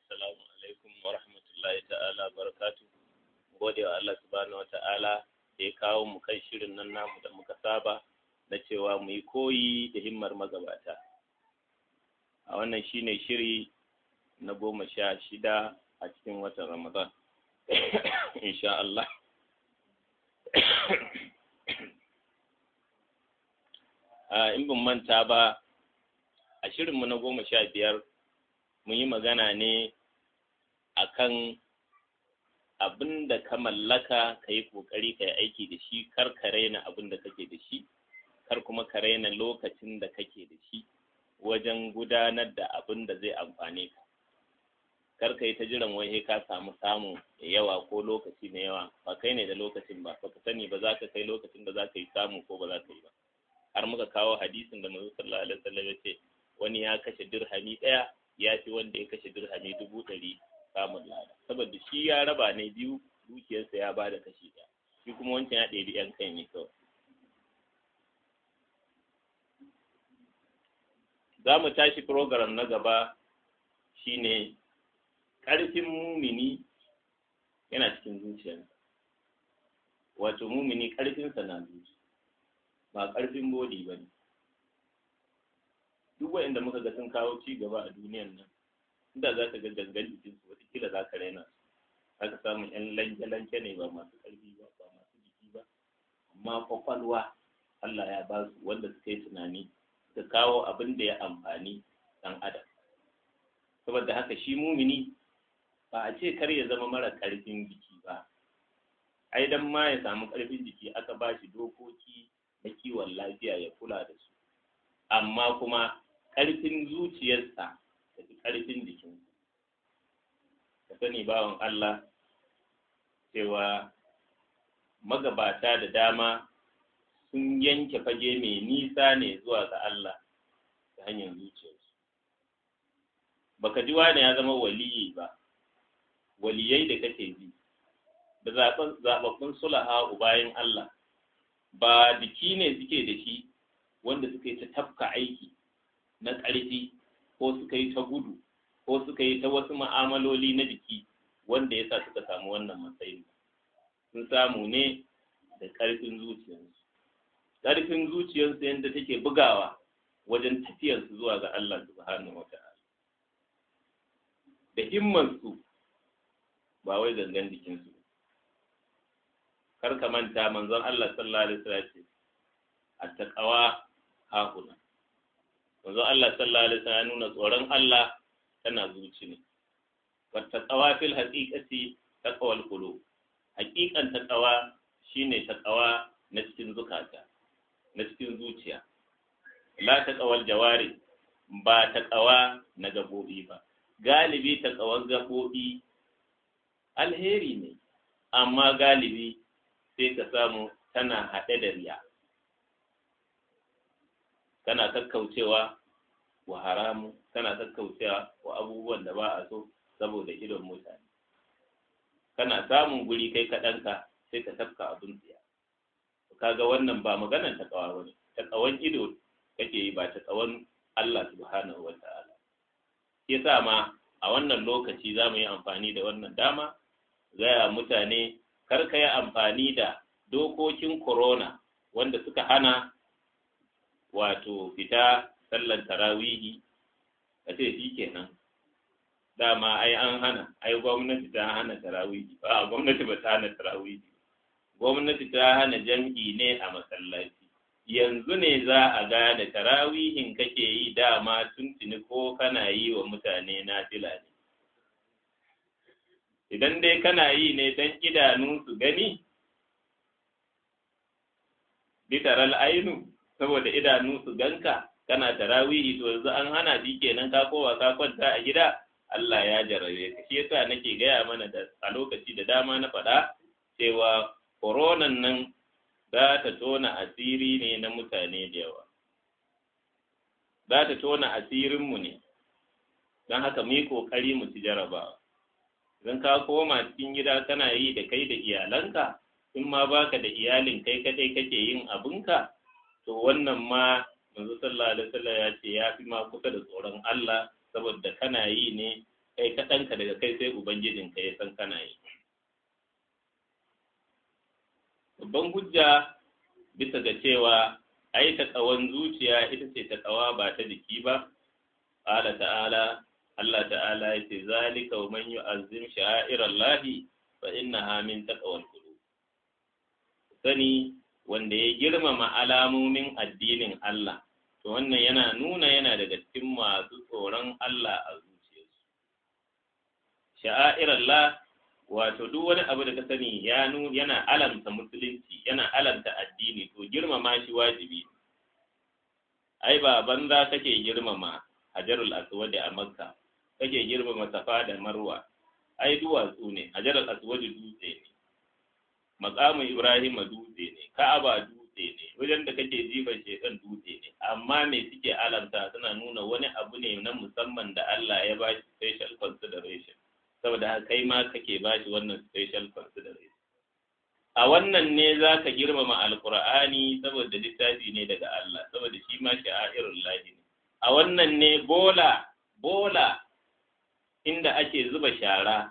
assalamu alaikum wa rahmatullahi ta'ala barakatu gode wa Allah subhanahu wa ta'ala da ya kawo mu kan shirin nan namu da muka saba na cewa mu yi koyi da himmar magabata a wannan shine shiri na goma sha shida a cikin watan ramadan insha Allah in ban manta ba a shirinmu na goma sha biyar mun yi magana ne akan abin da ka mallaka ka yi ƙoƙari ka yi aiki da shi kar ka raina abin da kake da shi kar kuma ka raina lokacin da kake da shi wajen gudanar da abin da zai amfane ka kar ka yi ta jiran wai ka samu samu da yawa ko lokaci mai yawa ba kai ne da lokacin ba ba ka sani ba za ka kai lokacin da za ka yi samu ko ba za ka yi ba har muka kawo hadisin da manzo sallallahu alaihi wasallam ya ce wani ya kashe dirhami ɗaya ya fi wanda ya kashe dirhami dubu ɗari samun lada saboda shi ya raba ne biyu dukiyarsa ya bada kashi ɗaya shi kuma wancan ya ɗebi yan kai ne kawai za mu tashi program na gaba shine ƙarfin mumini yana cikin zuciyarsa wato mumini ƙarfinsa na zuci ba ƙarfin bodi ba ne duk waɗanda muka ga sun kawo ci gaba a duniyan nan inda za ka ga gangan jikin su wataƙila za ka raina su za ka samu ƴan lanke-lanke ne ba masu ƙarfi ba ba masu jiki ba amma kwakwalwa Allah ya ba su wanda suka yi tunani suka kawo abin da ya amfani ɗan adam saboda haka shi mumini ba a ce kar ya zama mara ƙarfin jiki ba ai dan ma ya samu ƙarfin jiki aka ba shi dokoki na kiwon lafiya ya kula da su amma kuma ƙarfin zuciyarsa da fi ƙarfin jikinsa ka sani bawan Allah cewa magabata da dama sun yanke fage mai nisa ne zuwa ga Allah ta hanyar zuciyarsu baka ji wani ya zama waliyi ba waliyai da kake ji da zaɓaɓɓun sulaha bayan Allah ba jiki ne suke da shi wanda suka yi ta tafka aiki na ƙarfi ko suka yi ta gudu ko suka yi ta wasu ma'amaloli na jiki wanda ya sa suka samu wannan matsayi sun samu ne da ƙarfin zuciyarsu ƙarfin zuciyarsu yadda take bugawa wajen tafiyarsu zuwa ga Allah subhanahu wa ta'ala da himmansu ba wai gangan jikinsu kar ka manta manzon Allah sallallahu alaihi wasallam ce attaqawa hakuna manzon Allah sallallahu alaihi wasallam nuna tsoron Allah tana zuci ne wattaqawa fil haqiqati taqwal qulub haqiqan taqawa shine taqawa na cikin zukata na cikin zuciya la taqawal jawari ba taqawa na gabobi ba galibi taqawan gabobi alheri ne amma galibi sai ka samu tana haɗe da riya kana kakkaucewa wa haramu kana kakkaucewa wa abubuwan da ba a so saboda idon mutane kana samun guri kai kaɗanka sai ka tafka abin tsiya kaga wannan ba maganar takawa bane takawan ido kake yi ba takawan Allah subhanahu wa ta'ala yasa ma a wannan lokaci za mu yi amfani da wannan dama gaya mutane kar ka yi amfani da dokokin corona wanda suka hana wato fita sallan tarawihi a ce shi kenan dama ai an hana ai gwamnati ta hana tarawihi ba gwamnati ba ta hana tarawihi gwamnati ta hana jam'i ne a masallaci yanzu ne za a gane tarawihin kake yi dama tuntuni ko kana yi wa mutane na fila ne idan dai kana yi ne don idanu su gani bitaral ainu saboda idanu su ganka kana tarawihi to yanzu an hana shi kenan ka kowa ka kwanta a gida Allah ya jarabe ka shi yasa nake gaya mana da a lokaci da dama na faɗa cewa koronan nan za ta tona asiri ne na mutane da yawa za ta tona asirinmu ne don haka mu yi ƙoƙari mu ci jarabawa idan ka koma cikin gida kana yi da kai da iyalanka in ma baka da iyalin kai kadai kake yin abinka to wannan ma manzo sallallahu alaihi wasallam ya ce ya fi ma kusa da tsoron Allah saboda kana yi ne kai kai kaɗanka daga kai sai ubangijinka ya san kana yi babban hujja bisa ga cewa ai taƙawan zuciya ita ce taƙawa ba ta jiki ba ƙala ta'ala Allah ta'ala ya ce zalika wa man yu'azzim sha'irallahi fa innaha min taqwal qulub sani wanda ya girmama alamomin addinin Allah to wannan yana nuna yana daga cikin masu tsoron Allah a zuciyarsu sha'airallah wato duk wani abu da ka sani ya yana alamta musulunci yana alamta addini to girmama shi wajibi ai ba banza kake girmama hajarul aswad a makka kake girmama safa da marwa ai duwatsu ne hajarul aswad dutse ne maqamu ibrahim dutse ne ka'aba dutse ne wajen da kake jifan shekan dutse ne amma me suke alamta suna nuna wani abu ne na musamman da Allah ya ba shi special consideration saboda haka kai ma kake ba shi wannan special consideration a wannan ne za ka girmama alkur'ani saboda littafi ne daga Allah saboda shi ma sha'irun lahi ne a wannan ne bola bola inda ake zuba shara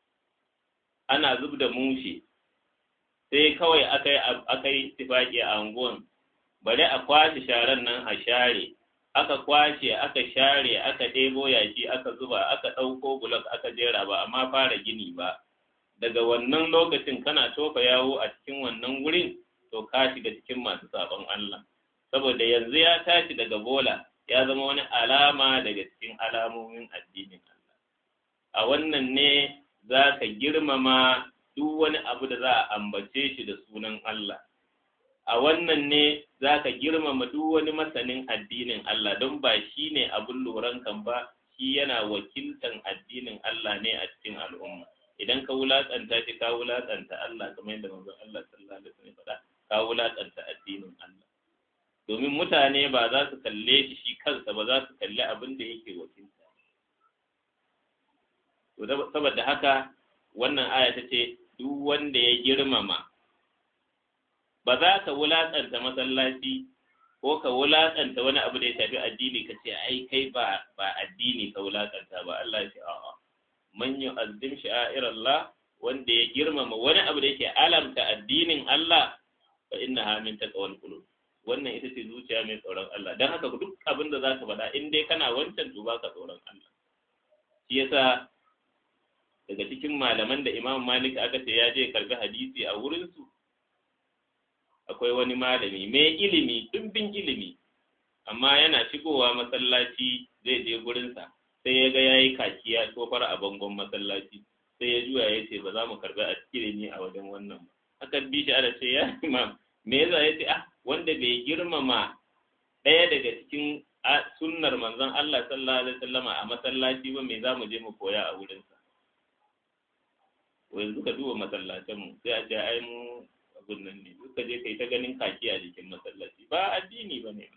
ana zub da mushe sai kawai aka yi tifaki a anguwan bari a kwashe sharan nan a share aka kwashe aka share aka ɗebo yashi aka zuba aka ɗauko bulok aka jera ba amma fara gini ba daga wannan lokacin kana tofa yawo a cikin wannan wurin to ka shiga cikin masu sabon Allah saboda yanzu ya tashi daga bola ya zama wani alama daga cikin alamomin addinin Allah a wannan ne za ka girmama duk wani abu da za a ambace shi da sunan Allah a wannan ne za ka girmama duk wani masanin addinin Allah don ba shi ne abin loran kan ba shi yana wakiltan addinin Allah ne a cikin al'umma idan ka wulaƙanta shi ka wulaƙanta Allah kamar yadda manzon Allah sallallahu alaihi wasallam faɗa ka wulaƙanta addinin Allah domin mutane ba za su kalle shi shi kansa ba za su kalli abin da yake wakilta saboda haka wannan aya ta ce duk wanda ya girmama ba za ka wulaƙanta masallaci ko ka wulaƙanta wani abu da ya shafi addini ka ce ai kai ba ba addini ka wulaƙanta ba Allah ya ce a'a man yu'azzim sha'airallah wanda ya girmama wani abu da yake alamta addinin Allah fa innaha min taqwal qulub wannan ita ce zuciya mai tsoron Allah dan haka duk abin da zaka faɗa in dai kana wancan to baka tsoron Allah shi yasa daga cikin malaman da Imam Malik aka ce ya je karbi hadisi a wurin su akwai wani malami mai ilimi dimbin ilimi amma yana shigowa masallaci zai je gurinsa sai ya ga ya yi kakiya tofar a bangon masallaci sai ya juya ya ce ba za mu karbi a ilimi a wajen wannan ba aka bi shi ana ce ya imam me yasa ya ce ah wanda bai girmama ɗaya daga cikin sunnar manzon Allah sallallahu alaihi wasallama a masallaci ba me za mu je mu koya a wurinsa yanzu ka duba masallacin mu sai a ce ai mu abin nan ne duka je kai ta ganin kaki a jikin masallaci ba addini ba ne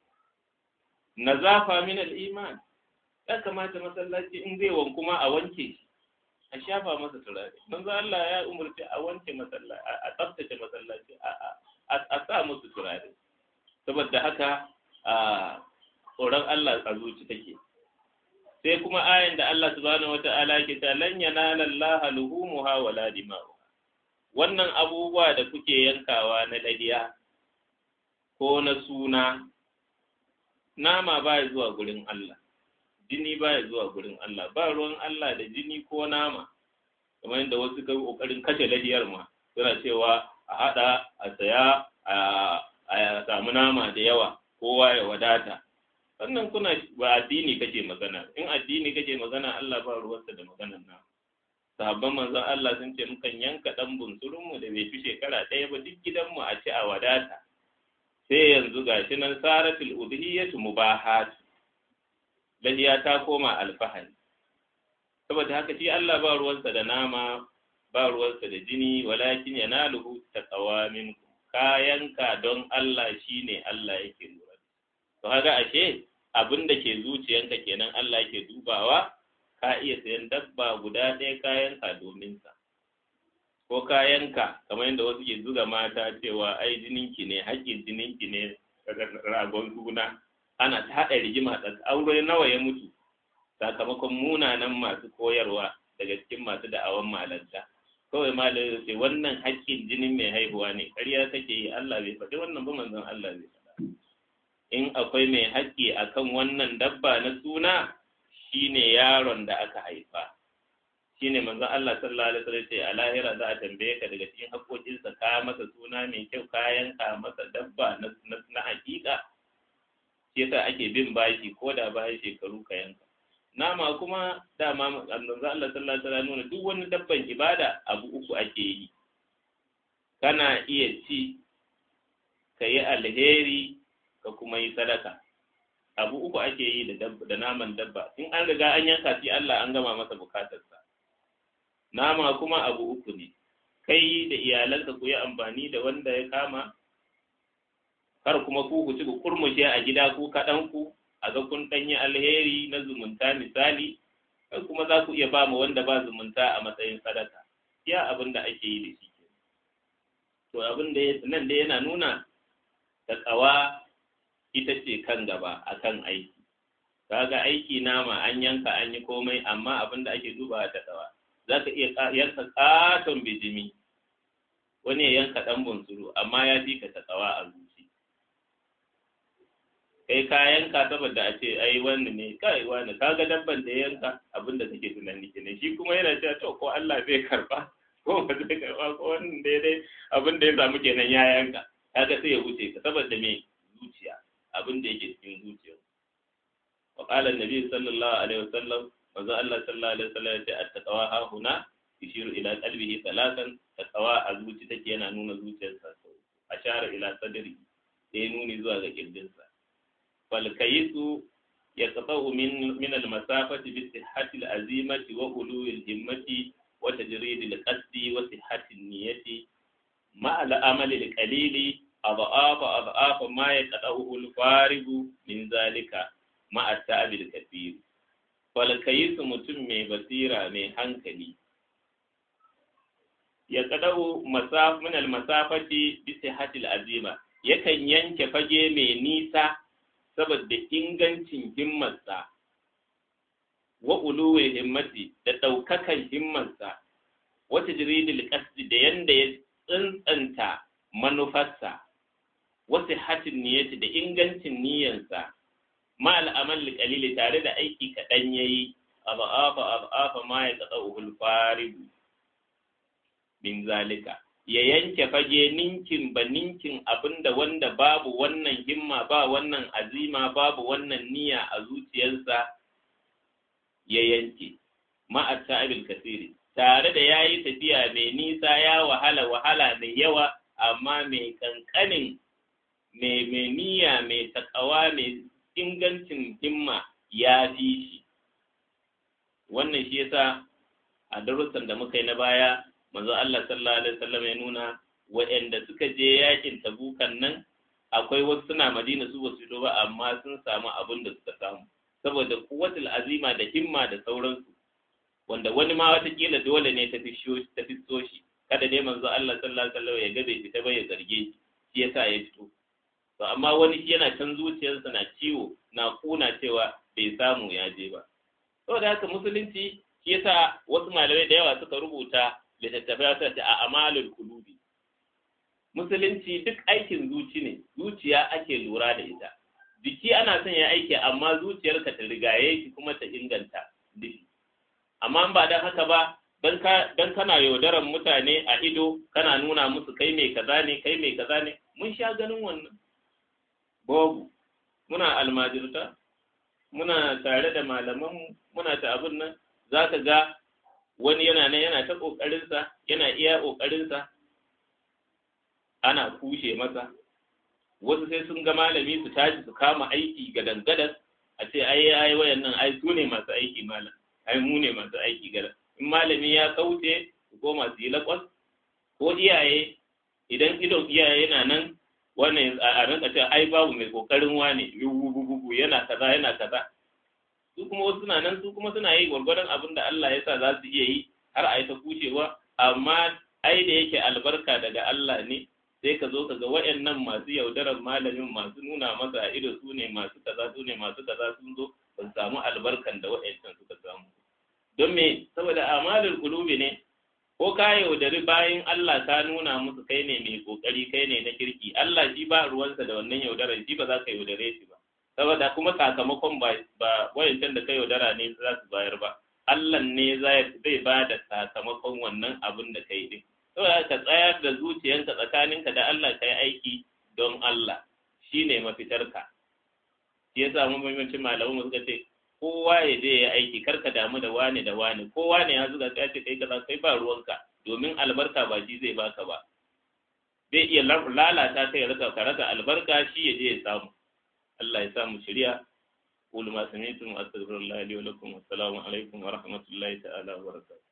nazafa min al-iman ya kamata masallaci in zai wanku ma a wanke shi a shafa masa turare manzo Allah ya umurci a wanke masallaci a tsaftace masallaci a sa musu turare saboda haka a tsoron Allah a zuci take sai kuma ayan da Allah subhanahu wata'ala ke ta lan yanala Allah luhumuha wala dima'u wannan abubuwa da kuke yankawa na dadiya ko na suna nama ba zuwa gurin Allah jini baya zuwa gurin Allah ba ruwan Allah da jini ko nama kamar yadda wasu kai kokarin kashe ladiyar ma suna cewa a hada a saya a samu nama da yawa kowa ya wadata sannan kuna ba addini kake magana in addini kake magana Allah ba ruwansa da maganar na sahabban manzon Allah sun ce mukan yanka dan bunsurun mu da bai fi shekara ɗaya ba duk gidanmu a ci a wadata sai yanzu gashi nan saratul udhiyatu mubahat lahiya ta koma alfahari saboda haka shi Allah ba ruwansa da nama ba ruwansa da jini walakin yanaluhu taqwa minkum kayanka don Allah shine Allah yake lura to kaga ashe abin da ke zuciyanka kenan Allah yake dubawa ka iya sayan dabba guda ɗaya kayanka domin sa ko kayanka kamar yadda wasu ke zuga mata cewa ai jininki ne haƙƙin jininki ne ragon suna ana ta haɗa rigima da aure nawa ya mutu sakamakon munanan masu koyarwa daga cikin masu da'awan malanta kawai malami ce wannan haƙƙin jinin mai haihuwa ne ƙarya kake yi Allah bai faɗi wannan ba manzon Allah bai faɗa in akwai mai haƙƙi akan wannan dabba na suna shine yaron da aka haifa shine manzon Allah sallallahu alaihi wasallam ce a lahira za a tambaye ka daga cikin haƙoƙinsa ka masa suna mai kyau kayan ka masa dabba na na haƙiƙa shi yasa ake bin bashi ko da bayan shekaru ka yanka nama kuma dama manzon Allah sallallahu alaihi wasallam nuna duk wani dabban ibada abu uku ake yi kana iya ci ka yi alheri ka kuma yi sadaka abu uku ake yi da da naman dabba in an riga an yanka shi Allah an gama masa bukatarsa nama kuma abu uku ne kai da iyalanka ku yi amfani da wanda ya kama kar kuma ku ku ci ku kurmushe a gida ku kaɗan ku a ga kun ɗanyi alheri na zumunta misali kai kuma za ku iya ba mu wanda ba zumunta a matsayin sadaka ya abin da ake yi da shi to abin da nan da yana nuna takawa ita ce kan gaba akan aiki kaga aiki nama an yanka an yi komai amma abin da ake duba ta tsawa za ka iya yanka katon bijimi wani ya yanka ɗan bunsuru amma ya fi ka tsawa a zuci kai ka yanka saboda a ce ai wani ne kai wani kaga dabban da ya yanka abin da kake tunani kenan shi kuma yana cewa to ko Allah bai karba ko ba zai karba ko wannan daidai abin da ya samu kenan ya yanka kaga sai ya wuce ka saboda me zuciya abin da yake cikin zuciya wa qala annabi sallallahu alaihi wasallam manzo Allah sallallahu alaihi wasallam ya ce at-taqwa ha huna yushiru ila qalbihi talatan taqwa a zuci take yana nuna zuciyarsa ashara ila sadri sai nuni zuwa ga kirjinsa fal kayisu yaqta'u min min al-masafati bi sihhati al-azimati wa uluwi al-himmati wa tajrid al-qasdi wa sihhati an-niyyati ma al-amali al-qalili أضعاف أضعاف ما يقطعه الفارغ من ذلك مع التعب الكثير فالكيس mutum mai basira mai hankali ya kadau masaf min almasafati bi sihhatil azima yakan yanke fage mai nisa saboda ingancin himmarsa wa uluwi himmati da daukakan himmarsa wata jiridil qasdi da yanda ya tsantsanta manufarsa wasu hatin niyyati da ingancin niyyansa ma al'amal qalili tare da aiki kaɗan yayi abafa abafa ma ya tsawul faridu min zalika ya yanke fage ninkin ba ninkin abinda wanda babu wannan himma ba wannan azima babu wannan niyya a zuciyarsa ya yanke ma'a sa'ibil kasiri tare da yayi tafiya mai nisa ya wahala wahala mai yawa amma mai kankanin mai niyya mai takawa mai ingancin himma ya fi shi wannan shi yasa a darussan da muka yi na baya manzo Allah sallallahu alaihi wasallam ya nuna waɗanda suka je yakin tabukan nan akwai wasu suna madina su basu fito ba amma sun samu abin da suka samu saboda kuwatul azima da himma da sauransu wanda wani ma watakila dole ne ta fi shi kada dai manzo Allah sallallahu alaihi wasallam ya ga bai fita ba ya zarge shi shi yasa ya fito to amma wani shi yana can zuciyarsa na ciwo na kuna cewa bai samu ya je ba saboda haka musulunci shi yasa wasu malamai da yawa suka rubuta littattafai suka ce a amalul kulubi musulunci duk aikin zuci ne zuciya ake lura da ita jiki ana son ya aiki amma zuciyarka ta rigaye shi kuma ta inganta duki amma ba dan haka ba dan kana yaudaran mutane a ido kana nuna musu kai mai kaza ne kai mai kaza ne mun sha ganin wannan babu muna almajirta muna tare da malaman muna ta abin nan za ka ga wani yana nan yana ta ƙoƙarinsa yana iya ƙoƙarinsa ana kushe masa wasu sai sun ga malami su tashi su kama aiki ga dangadan a ce ai ai wayannan ai su ne masu aiki malam ai mu ne masu aiki gadan in malami ya kauce su koma su yi lakwas ko iyaye idan idon iyaye yana nan wannan a rinka cewa ai babu mai kokarin wane yugugugu yana kaza yana kaza su kuma wasu suna nan su kuma suna yi gwargwadon abin da Allah ya sa za su iya yi har a yi ta kushewa amma ai da yake albarka daga Allah ne sai ka zo ka ga waɗannan masu yaudarar malamin masu nuna masa a ido su ne masu kaza su ne masu kaza sun zo ba su samu albarkan da waɗancan suka samu don me saboda amalul qulubi ne ko ka yaudari bayan Allah ka nuna musu kai ne mai kokari kai ne na kirki Allah shi ba ruwansa da wannan yaudarar shi ba za ka yaudare shi ba saboda kuma sakamakon ba ba wayancan da ka yaudara ne za su bayar ba Allah ne zai ba da sakamakon wannan abin da kai din saboda ka tsayar da zuciyanka tsakaninka da Allah kai aiki don Allah shine mafitarka shi yasa mun muhimmanci malamu suka ce kowa ya je ya aiki karka damu da wane da wane kowa ne ya zuga ka ce kai kaza kai ba ruwanka domin albarka ba shi zai baka ba zai iya lalata kai rasa ka rasa albarka shi ya je ya samu Allah ya samu shirya قولوا ما سمعتم واستغفر الله لي ولكم والسلام عليكم ورحمه الله تعالى وبركاته